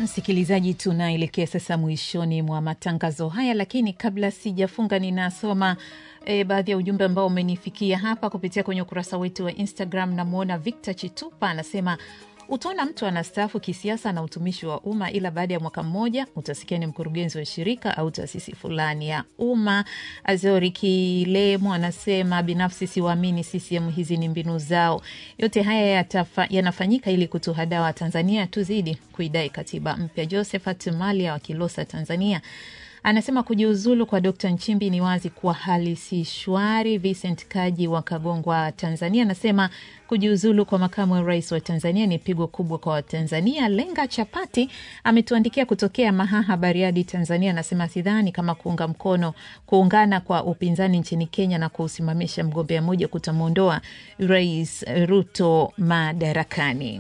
Msikilizaji, tunaelekea sasa mwishoni mwa matangazo haya, lakini kabla sijafunga, ninasoma e, baadhi ya ujumbe ambao umenifikia hapa kupitia kwenye ukurasa wetu wa Instagram. Namwona Victor Chitupa anasema utaona mtu anastaafu kisiasa na utumishi wa umma, ila baada ya mwaka mmoja utasikia ni mkurugenzi wa shirika au taasisi fulani ya umma. Azori Kilemo anasema binafsi siwaamini CCM, hizi ni mbinu zao. Yote haya yatafa, yanafanyika ili kutuhadaa Watanzania tuzidi kuidai katiba mpya. Josephat Malia wa Kilosa, Tanzania anasema kujiuzulu kwa Dkt Nchimbi ni wazi kuwa hali si shwari. Vincent Kaji wa Kagongwa, Tanzania anasema kujiuzulu kwa makamu wa rais wa Tanzania ni pigo kubwa kwa Watanzania. Lenga Chapati ametuandikia kutokea Mahaha, Bariadi, Tanzania, anasema sidhani kama kuunga mkono kuungana kwa upinzani nchini Kenya na kuusimamisha mgombea mmoja kutamwondoa Rais Ruto madarakani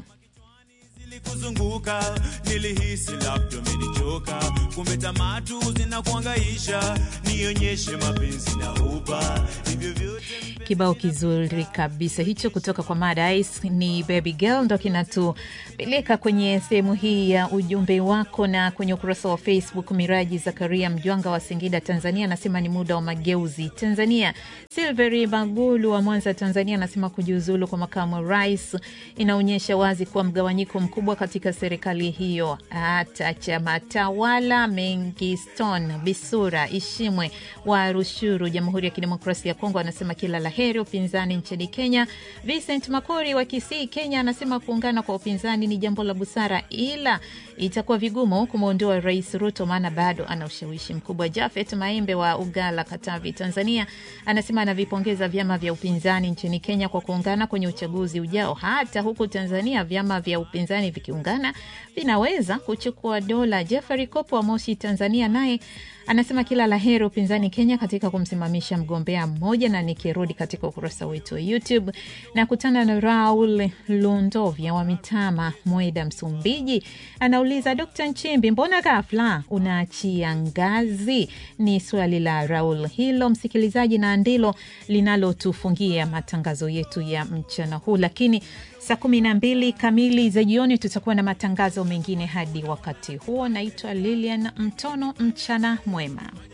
kuzunguka nilihisi labda umenichoka, kumbe tamatu zinakuangaisha, nionyeshe mapenzi na uba hivyo vyote. Kibao kizuri kabisa hicho kutoka kwa Mada Ice ni Baby Girl, ndo kinatupeleka kwenye sehemu hii ya ujumbe wako. Na kwenye ukurasa wa Facebook, Miraji Zakaria Mjwanga wa Singida, Tanzania, anasema ni muda wa mageuzi Tanzania. Silveri Magulu wa Mwanza, Tanzania, anasema kujiuzulu kwa makamu wa rais inaonyesha wazi kuwa mgawanyiko mkubwa katika serikali hiyo. Hata chama tawala Mengiston Bisura Ishimwe wa Rushuru, Jamhuri ya Kidemokrasia ya Kongo, anasema kila la heri upinzani nchini Kenya. Vincent Makori wa Kisii, Kenya, anasema kuungana kwa upinzani ni jambo la busara, ila itakuwa vigumu kumwondoa Rais Ruto maana bado ana ushawishi mkubwa. Jafet Maembe wa Ugala, Katavi, Tanzania, anasema anavipongeza vyama vya upinzani nchini Kenya kwa kuungana kwenye uchaguzi ujao. Hata huku Tanzania vyama vya upinzani vikiungana vinaweza kuchukua dola. Jeffrey Kopo wa Moshi, Tanzania, naye anasema kila la heri upinzani Kenya katika kumsimamisha mgombea mmoja. Na nikirudi katika ukurasa wetu wa YouTube na kutana na Raul Lundovya wa Mitama, Mweda, Msumbiji, anauliza Dkt Nchimbi, mbona ghafla unaachia ngazi? Ni swali la Raul hilo, msikilizaji, na ndilo linalotufungia matangazo yetu ya mchana huu, lakini saa kumi na mbili kamili za jioni tutakuwa na matangazo mengine. Hadi wakati huo, naitwa Lilian Mtono. Mchana mwema.